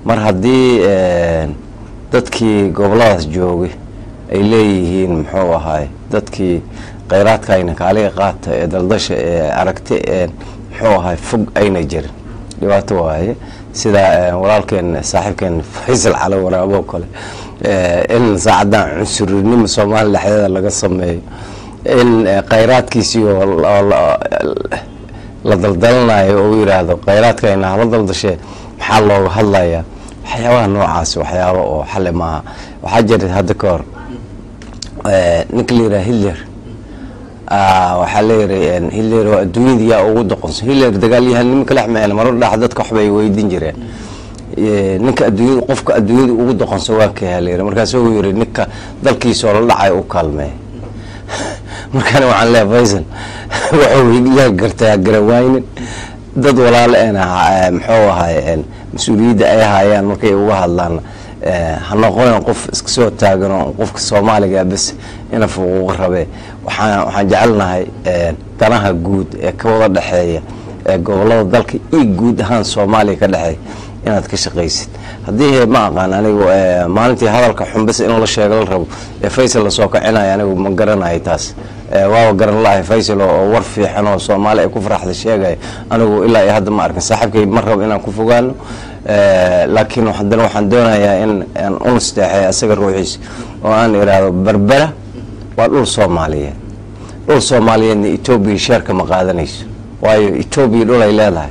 mar haddii dadkii goboladaas joogay ay leeyihiin muxuu ahaay dadkii kheyraadkayna kaaliga qaata ee daldasha ee aragti ee muxuu ahaay fog ayna jirin dhibaato waaye sida walaalkeen saaxiibkeen faysal cali waraabo kale in saacadan cunsurinimo soomaaliya dhexdeeda laga sameeyo in kheyraadkiisii oo la daldalanayo oo u yiraahdo kheyraadkayna hala daldashee maxaa looga hadlayaa waxyaabaha noocaas waxyaaba oo xali maaha waxaa jira hadda ka hor ninka la yiraha hitler waxaa leeyihi hitler oo adduunyada yaa ugu doqonsan hitler dagaalyahanimo kalex meen marar dhax dadka waxba ay weydin jireen ninka adduunyada qofka adduunyada ugu doqonsan waa ka halayiri markaas uu yiri ninka dalkiisa oo la dhacay u kaalmeey markaana waxaan leeyahay faysal wuxuu hitler gartaa garawaynin dad walaalo een muxuu ahay mas-uuliyadda ay hayaan markay uga hadlaan ha noqonan qof iska soo taagano qofka soomaaliga bes ina fuquuqa rabee waxaan waxaan jecelnahay danaha guud ee ka wada dhexeeya ee gobolada dalka iyo guud ahaan soomaaliya ka dhexeeya inaad ka shaqaysid haddii ma aqaan anigu maalintii hadalka xunbas in la sheego la rabo ee faysal lasoo kacinaya anigu ma garanayo taas waaba garan la-ahay faysal oo war fiixan oo soomaali ay ku faraxda sheegaya anigu ilaa iyo hadda ma arkin saaxiibkay ma rabo inaan ku fogaano laakiin haddana waxaan doonayaa in aan u nasteexeeya asaga ruuxiisa oo aan iraahdo berbera waa dhul soomaaliyeed dhul soomaaliyeedna etoobiya sheerka ma qaadanayso waayo etoobiya dhul ay leedahay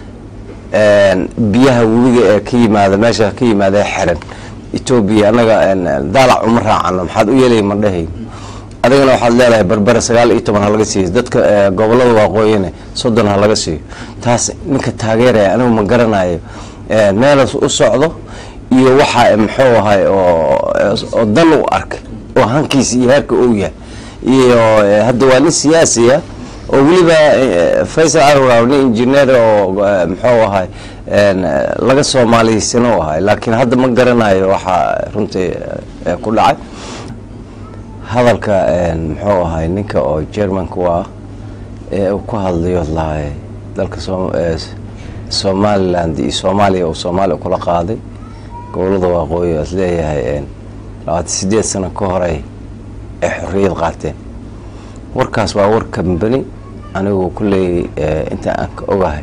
biyaha webiga ee ka yimaada meesha ka yimaada xiran etoobiya anaga daalac uma raacano maxaad u yeelay ma dhahayn adigana waxaad leedahay berbera sagaal iyo toban ha laga siiyo dadka gobolada waaqooyine soddon ha laga siiyo taas ninka taageeraya anigu ma garanayo meelas u socdo iyo waxa muxuu ahay oo dan u arkay oo hankiisa iyo heerka ou yahay iyo hadda waa nin siyaasiya oo weliba faysal cali nin injineer oo muxuu ahay laga soomaaliyeysan u ahay laakiin hadda ma garanayo waxaa runtii ku dhacay hadalka muxuu ahay ninka oo germanka waa ee uu ku hadlayo lahay dalka somaliland iyo soomaaliya uu soomaaliya kula qaaday gobolada waqooyi as leeyahay labaatan sideed sano ka horey ay xorriyad qaateen warkaas waa war kambani anigu kulley inta aan ka ogahay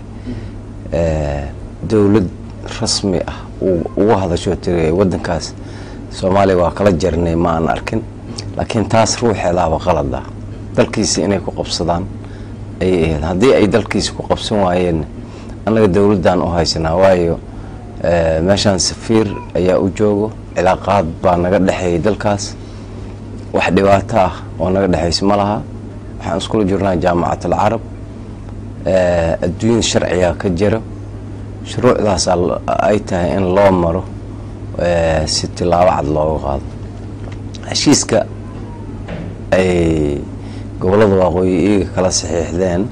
dowlad rasmi ah ugu hadasho tiri wadankaas soomaaliya waa kala jarnay ma aan arkin laakiin taas ruuxeedaaba qalad ah dalkiisa inay ku qabsadaan ayay ahayd haddii ay dalkiisa ku qabsan waayeen annaga dowladdan u haysanaa waayo meeshaan safiir ayaa u joogo cilaaqaad baa naga dhexeeyay dalkaas wax dhibaato ah oo naga dhexaysa ma laha waxaan iskula jirnaa jaamacat alcarab adduunyada sharciga ka jira shuruucdaas ay tahay in loo maro si tilaabo cad looga qaado heshiiska ay gobolada waqooyi iyaga kala saxiixdeen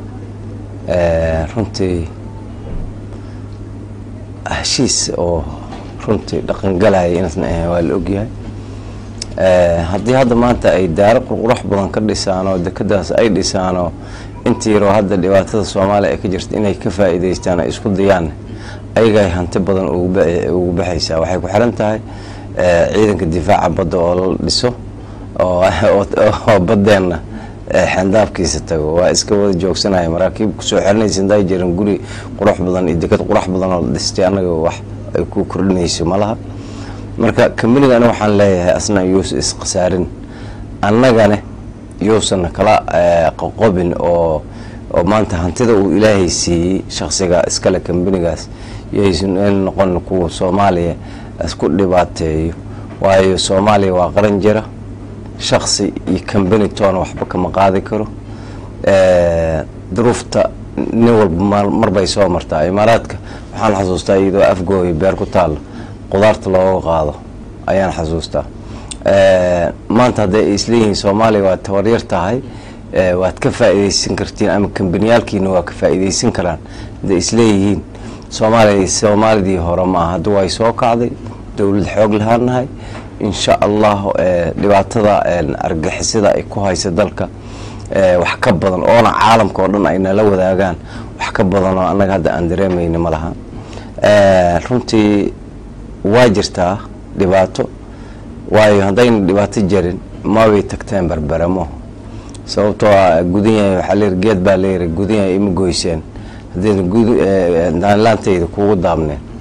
runtii heshiis oo runtii dhaqangalaya inaasna ahayn waa la ogyahay haddii hadda maanta ay daaro qurqurax badan ka dhisaan oo dekadaas ay dhisaan oo intii yaroo hadda dhibaatada soomaaliya ay ka jirta inay ka faa'iidaystaan ay isku dayaan ayagay hanti badan ugu baxaysaa waxay ku xiran tahay ciidanka difaaca badda oo la dhiso oo baddeenna xendaafkiisa tago waa iska wada joogsanaya maraakiib kusoo xiranaysa indaa jiran guri qurux badan iyo dekad qurux badan oo la dhistay annaga wax ay ku kordhinayso ma laha marka kambaniga aniga waxaan leeyahay asna yuusan iskhasaarin annagane yuusan kala qoqobin oo oo maanta hantida uu ilaahay siiyey shaksiga iskale kambanigaas yaysan in noqon kuwa soomaaliya isku dhibaateeyo waayo soomaaliya waa qaran jira shaksi iyo kambani toona waxba kama qaadi karo duruufta nin walba marbay soo martaa imaaraadka waxaan xasuustaa iyadoo afgooya beer ku taalla qudaarta looga qaado ayaan xasuustaa maanta hadday ay isleeyihiin soomaaliya waa tabaryar tahay waad ka faa'iidaysan kartiin ama kambaniyaalkiina waa ka faa'iidaysan karaan hadday isleeyihiin soomaaliya soomaalidii hore maaha hadda way soo kacday dowlad xoog lahaanahay insha allah dhibaatada argixisada ay ku haysa dalka wax ka badan oona caalamka oo dhan ay nala wadaagaan wax ka badan oo annaga hadda aan dareemayna ma laha runtii waa jirtaa dhibaato waayo haddayna dhibaato jarin mabay tagteen berberamo sababtoo a gudanyahay waxaa layiri geed baa layiri gudanyahay ima goyseen haddayna daanlaantayda kugu daabneen